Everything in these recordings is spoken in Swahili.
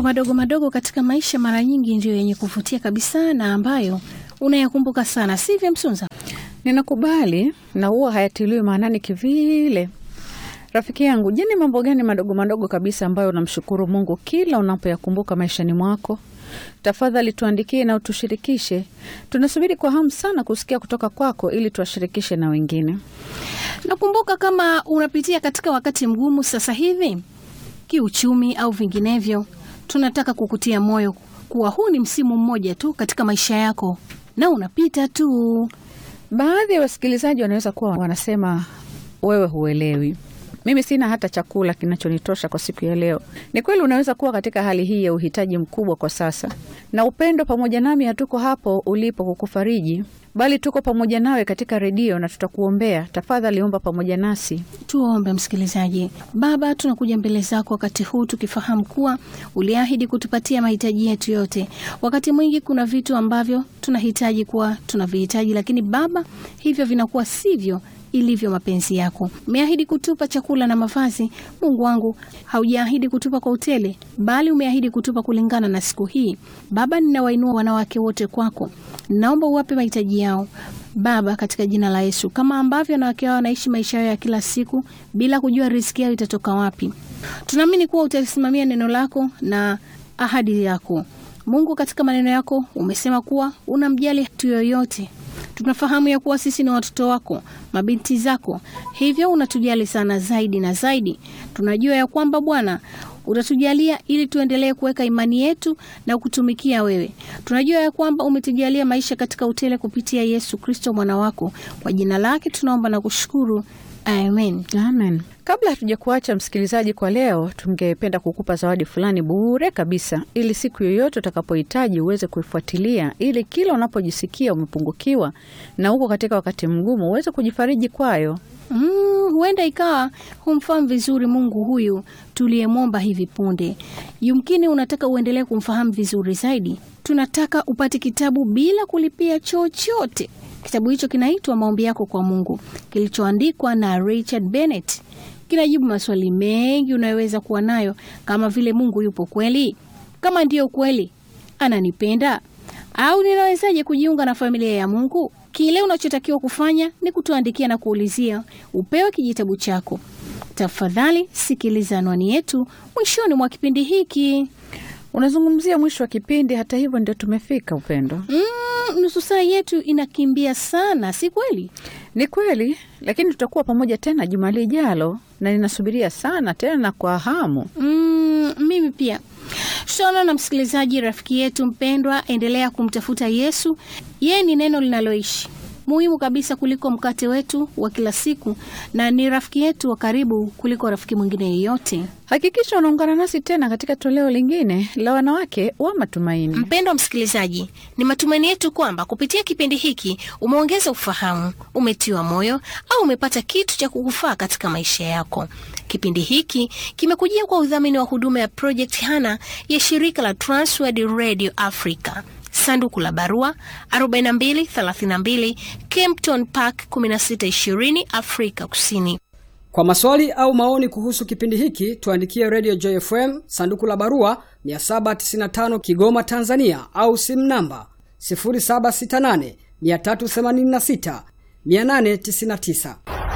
madogo madogo katika maisha mara nyingi ndiyo yenye kuvutia kabisa na ambayo unayakumbuka sana, sivyo Msunza? Ninakubali na huwa hayatiliwi maanani kivile. Rafiki yangu, je, ni mambo gani madogo madogo kabisa ambayo unamshukuru Mungu kila unapoyakumbuka maishani mwako? Tafadhali tuandikie na utushirikishe. Tunasubiri kwa hamu sana kusikia kutoka kwako ili tuwashirikishe na wengine. Nakumbuka kama unapitia katika wakati mgumu sasa hivi, kiuchumi au vinginevyo, tunataka kukutia moyo kuwa huu ni msimu mmoja tu katika maisha yako na unapita tu. Baadhi ya wasikilizaji wanaweza kuwa wanasema wewe huelewi, mimi sina hata chakula kinachonitosha kwa siku ya leo. Ni kweli, unaweza kuwa katika hali hii ya uhitaji mkubwa kwa sasa, na upendo pamoja nami hatuko hapo ulipo kukufariji, bali tuko pamoja nawe katika redio na tutakuombea. Tafadhali omba pamoja nasi. Tuombe msikilizaji. Baba, tunakuja mbele zako wakati huu tukifahamu kuwa uliahidi kutupatia mahitaji yetu yote. Wakati mwingi kuna vitu ambavyo tunahitaji kuwa tunavihitaji, lakini Baba, hivyo vinakuwa sivyo ilivyo mapenzi yako. Umeahidi kutupa chakula na mavazi. Mungu wangu, haujaahidi kutupa kwa utele, bali umeahidi kutupa kulingana na siku hii. Baba, ninawainua wanawake wote kwako, naomba uwape mahitaji yao Baba, katika jina la Yesu, kama ambavyo wanawake hao wanaishi maisha yao ya kila siku bila kujua riziki yao itatoka wapi. Tunaamini kuwa utalisimamia neno lako na ahadi yako. Mungu, katika maneno yako umesema kuwa unamjali mtu yoyote tunafahamu ya kuwa sisi ni watoto wako, mabinti zako, hivyo unatujali sana zaidi na zaidi. Tunajua ya kwamba Bwana utatujalia ili tuendelee kuweka imani yetu na kutumikia wewe. Tunajua ya kwamba umetujalia maisha katika utele kupitia Yesu Kristo mwana wako. Kwa jina lake tunaomba na kushukuru, amen. Amen. Kabla hatuja kuacha msikilizaji, kwa leo tungependa kukupa zawadi fulani bure kabisa, ili siku yoyote utakapohitaji uweze kuifuatilia, ili kila unapojisikia umepungukiwa na uko katika wakati mgumu uweze kujifariji kwayo. Mm, huenda ikawa humfahamu vizuri Mungu huyu tuliyemwomba hivi punde. Yumkini unataka uendelee kumfahamu vizuri zaidi. Tunataka upate kitabu bila kulipia chochote. Kitabu hicho kinaitwa Maombi Yako kwa Mungu, kilichoandikwa na Richard Bennett. Kinajibu maswali mengi unayoweza kuwa nayo, kama vile Mungu yupo kweli? Kama ndiyo kweli, ananipenda? Au ninawezaje kujiunga na familia ya Mungu? Kile unachotakiwa kufanya ni kutuandikia na kuulizia upewe kijitabu chako. Tafadhali sikiliza anwani yetu mwishoni mwa kipindi hiki. Unazungumzia mwisho wa kipindi, hata hivyo ndio tumefika. Upendo, Mm, nusu saa yetu inakimbia sana, si kweli? ni kweli, lakini tutakuwa pamoja tena juma lijalo, na ninasubiria sana tena kwa hamu. Mm, mimi pia tutaona na msikilizaji, rafiki yetu mpendwa, endelea kumtafuta Yesu. Yeye ni neno linaloishi muhimu kabisa kuliko mkate wetu wa kila siku, na ni rafiki yetu wa karibu kuliko rafiki mwingine yeyote. Hakikisha unaungana nasi tena katika toleo lingine la wanawake wa matumaini. Mpendwa msikilizaji, ni matumaini yetu kwamba kupitia kipindi hiki umeongeza ufahamu, umetiwa moyo au umepata kitu cha kukufaa katika maisha yako. Kipindi hiki kimekujia kwa udhamini wa huduma ya Project Hana ya shirika la Transworld Radio Africa. Sanduku la barua 4232 Kempton Park 1620 Afrika Kusini. Kwa maswali au maoni kuhusu kipindi hiki tuandikie Radio Joy FM sanduku la barua 795 Kigoma Tanzania, au simu namba 0768 386 899.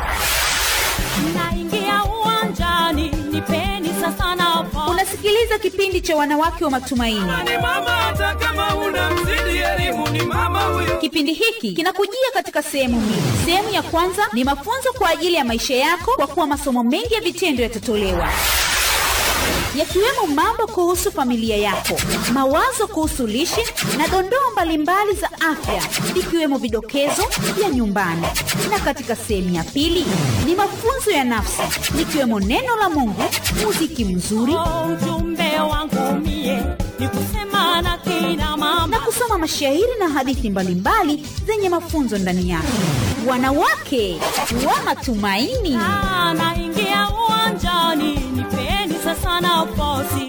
Naingia uwanjani, nipeni sasa nafasi. Unasikiliza kipindi cha wanawake wa matumaini. ni mama hata kama una mzidi elimu ni mama huyo Kipindi hiki kinakujia katika sehemu mbili. Sehemu ya kwanza ni mafunzo kwa ajili ya maisha yako, kwa kuwa masomo mengi ya vitendo yatatolewa yakiwemo mambo kuhusu familia yako, mawazo kuhusu lishe na dondoo mbalimbali za afya, ikiwemo vidokezo vya nyumbani. Na katika sehemu ya pili ni mafunzo ya nafsi, likiwemo neno la Mungu, muziki mzuri Oh, ujumbe wangu mie ni kusema na kina mama na kusoma mashairi na hadithi mbalimbali zenye mafunzo ndani yake. Wanawake wa matumaini. Ah, naingia uwanjani, nipeni sasa nafasi.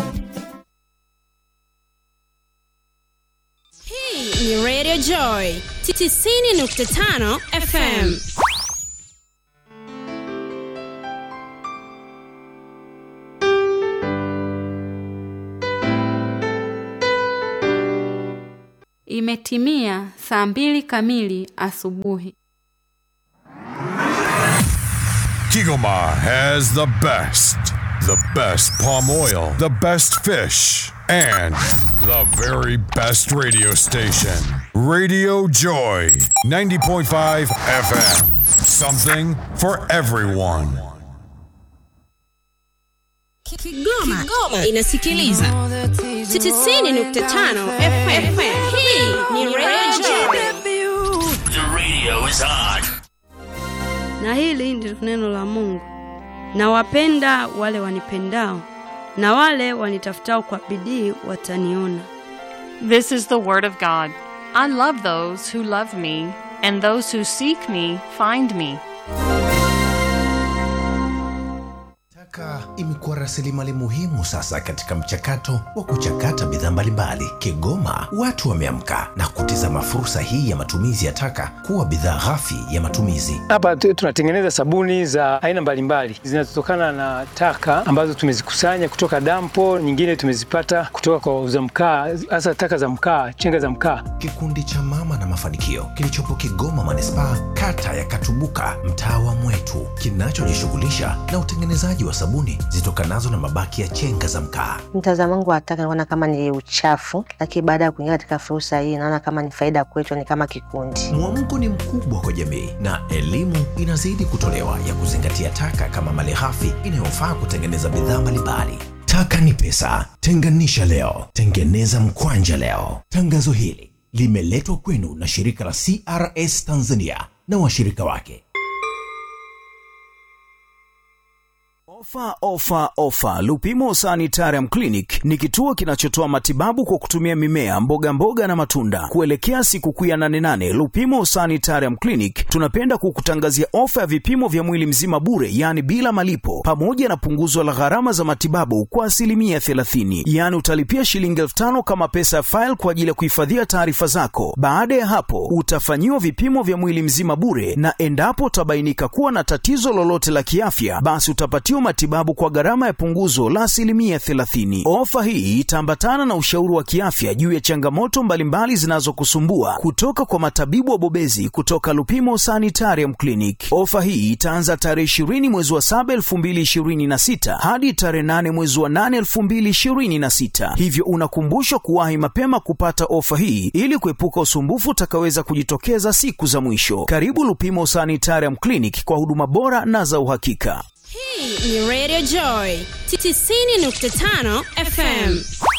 Hii ni Radio Joy 90.5 FM. Imetimia saa mbili kamili asubuhi. Kigoma has the best, the best palm oil, the best fish, and the very best radio station. Radio Joy, 90.5 FM. Something for everyone. Kigoma, Kigoma inasikiliza 90.5 FM. Hii ni Radio Joy. The radio is on. Na hili ndilo neno la Mungu. Nawapenda wale wanipendao, na wale wanitafutao kwa bidii wataniona. This is the word of God. I love those who love me, and those who seek me find me. Taka imekuwa rasilimali muhimu sasa katika mchakato wa kuchakata bidhaa mbalimbali. Kigoma watu wameamka na kutizama fursa hii ya matumizi ya taka kuwa bidhaa ghafi ya matumizi. Hapa tu- tunatengeneza sabuni za aina mbalimbali zinazotokana na taka ambazo tumezikusanya kutoka dampo, nyingine tumezipata kutoka kwa wauza mkaa, hasa taka za mkaa, chenga za mkaa. Kikundi cha Mama na Mafanikio kilichopo Kigoma manispaa, kata ya Katubuka, mtaa wa Mwetu, kinachojishughulisha na utengenezaji wa sabuni zitokanazo na mabaki ya chenga za mkaa. Mtazamo wangu wa taka naona kama ni uchafu, lakini baada ya kuingia katika fursa hii naona kama ni faida kwetu, ni kama kikundi. Mwamko ni mkubwa kwa jamii na elimu inazidi kutolewa ya kuzingatia taka kama malighafi inayofaa kutengeneza bidhaa mbalimbali. Taka ni pesa, tenganisha leo, tengeneza mkwanja leo. Tangazo hili limeletwa kwenu na shirika la CRS Tanzania na washirika wake. Ofa, ofa, ofa! Lupimo Sanitarium Clinic ni kituo kinachotoa matibabu kwa kutumia mimea, mboga mboga na matunda. Kuelekea sikukuu ya 88 Lupimo Sanitarium Clinic tunapenda kukutangazia ofa ya vipimo vya mwili mzima bure, yaani bila malipo, pamoja na punguzo la gharama za matibabu kwa asilimia 30. Yaani utalipia shilingi elfu tano kama pesa ya faili kwa ajili ya kuhifadhia taarifa zako. Baada ya hapo, utafanyiwa vipimo vya mwili mzima bure, na endapo utabainika kuwa na tatizo lolote la kiafya, basi utapatiwa matibabu kwa gharama ya punguzo la asilimia 30. Ofa hii itaambatana na ushauri wa kiafya juu ya changamoto mbalimbali zinazokusumbua kutoka kwa matabibu wabobezi kutoka Lupimo Sanitarium Clinic. Ofa hii itaanza tarehe 20 mwezi wa 7 2026 hadi tarehe 8 mwezi wa 8 2026, hivyo unakumbushwa kuwahi mapema kupata ofa hii ili kuepuka usumbufu utakaweza kujitokeza siku za mwisho. Karibu Lupimo Sanitarium Clinic kwa huduma bora na za uhakika. Hii ni Radio Joy 90.5 FM.